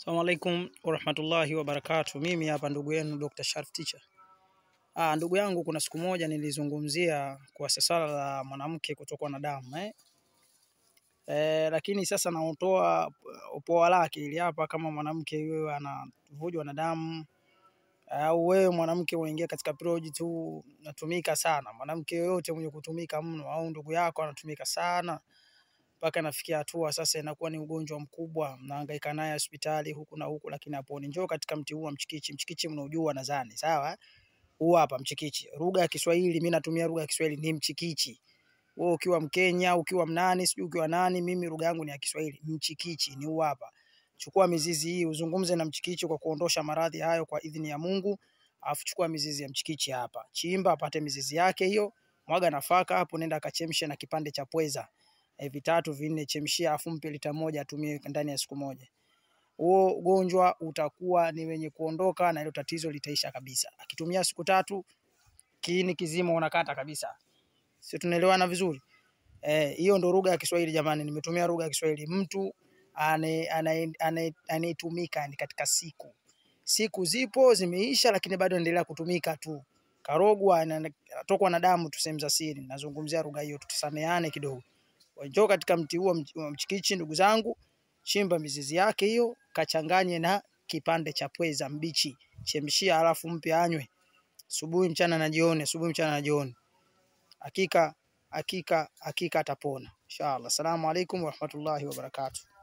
Assalamu alaikum warahmatullahi wabarakatuh. Mimi hapa ndugu yenu Dr. Sharif Teacher. Ah, ndugu yangu, kuna siku moja nilizungumzia kwa swala la mwanamke kutokwa na damu eh? Eh, lakini sasa nautoa upoa lake ili hapa, kama mwanamke wewe anavujwa na damu au wewe mwanamke unaingia katika period tu natumika sana, mwanamke yoyote mwenye kutumika mno au ndugu yako anatumika sana mpaka nafikia hatua sasa inakuwa ni ugonjwa mkubwa, mnahangaika naye hospitali huku na huku, lakini haponi. Njoo katika mti huu wa mchikichi. Mchikichi mnaujua nadhani, sawa? Huu hapa mchikichi, lugha ya Kiswahili, mimi natumia lugha ya Kiswahili ni mchikichi. Wewe ukiwa Mkenya, ukiwa mnani, sijui ukiwa nani, mimi lugha yangu ni ya Kiswahili. Mchikichi ni huu hapa. Chukua mizizi hii uzungumze na mchikichi kwa kuondosha maradhi hayo kwa idhini ya Mungu. Alafu chukua mizizi ya mchikichi hapa, chimba apate mizizi yake hiyo, mwaga nafaka hapo, nenda akachemshe na kipande cha pweza e, vitatu vinne, chemshia, afu mpe lita moja atumie ndani ya siku moja. Huo ugonjwa utakuwa ni wenye kuondoka na hilo tatizo litaisha kabisa. Akitumia siku tatu, kiini kizima unakata kabisa. Si tunaelewana vizuri? Eh, hiyo ndo lugha ya Kiswahili jamani, nimetumia lugha ya Kiswahili. Mtu ane- ane- ane- anayetumika ni katika siku, siku zipo zimeisha, lakini bado anaendelea kutumika tu, karogwa, ana- anatokwa na damu tu sehemu za siri. Nazungumzia lugha hiyo, tusameane kidogo. Njoo katika mti huo mch- wa mchikichi, ndugu zangu, chimba mizizi yake hiyo, kachanganye na kipande cha pweza mbichi, chemshia, alafu mpe anywe asubuhi, mchana na jioni, asubuhi, mchana na jioni. Hakika hakika hakika atapona inshallah. Assalamu alaikum warahmatullahi wabarakatuh.